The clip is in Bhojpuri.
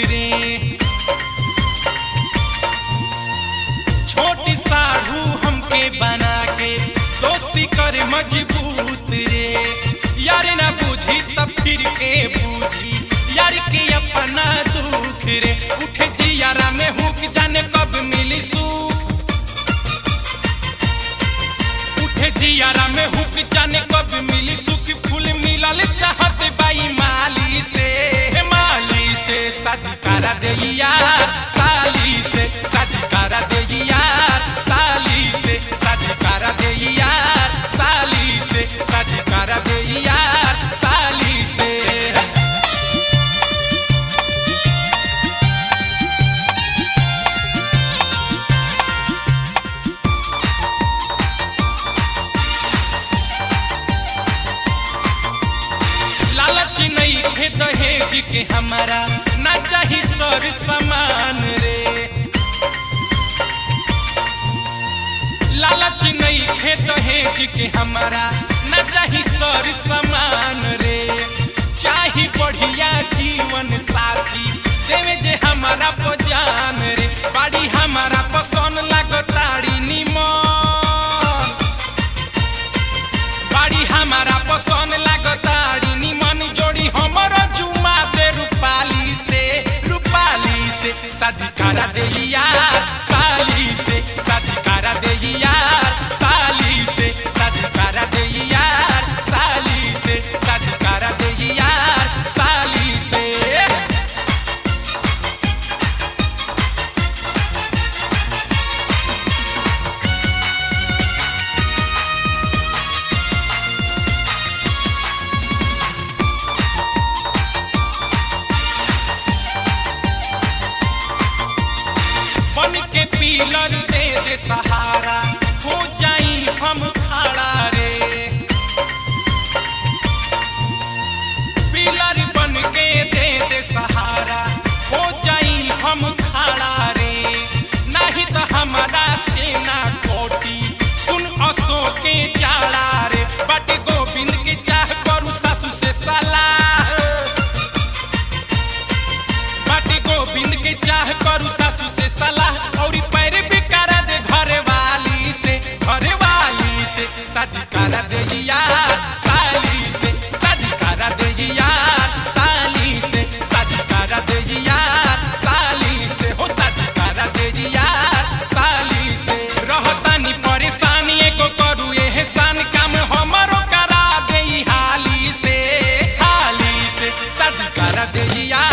रे छोटी साढ़ू हमके बना के दोस्ती करे मजबूत रे यार ना बुझी तब फिर के बूझी यार के अपना दुख रे उठे जियारा में हुक जाने कब मिली सुख उठे जियारा में हुक जाने कब मिली सुख फूल मिलल चाहत बाई माली से हे माली से शादी करा दे यार साली से शादी करा दे यार साली से शादी करा दे यार साली से शादी करा दे यार साली से लालच नहीं खे दहेज के हमारा ना चाही सर समान रे लालच नहीं खे दहेज के हमारा ना चाही सर समान रे चाही बढ़िया जीवन साथी देवे जे हमारा पजान रे बाड़ी हमारा पसंद लागताड़ी निमन बाड़ी हमारा पसंद लागताड़ी निमन जोड़ी हमर जुमा दे रूपाली से रूपाली से शादी करा दे यार साली से शादी करा दे यार साली से शादी करा दे यार साली से शादी करा दे यार साली से बन के पीलर दे दे सहारा हो जाई हम खड़ा रे पीलर बन के दे दे सहारा हो जाई हम खड़ा रे नहीं तो हमारा सेना कोटी सुन असो के जाला रे बट गोविंद के चाह करू सासू से सलाह बाटी गोविंद के चाह करू सासू से सलाह और पैर भी करा दे घरे वाली से घरे वाली से शादी करा दे यार साली से शादी करा दे यार साली से शादी करा दे यार साली से हो शादी करा दे यार साली से रहतानी परेशानी एगो करू एहसान काम हमरो करा दे हाली से हाली से शादी करा दे यार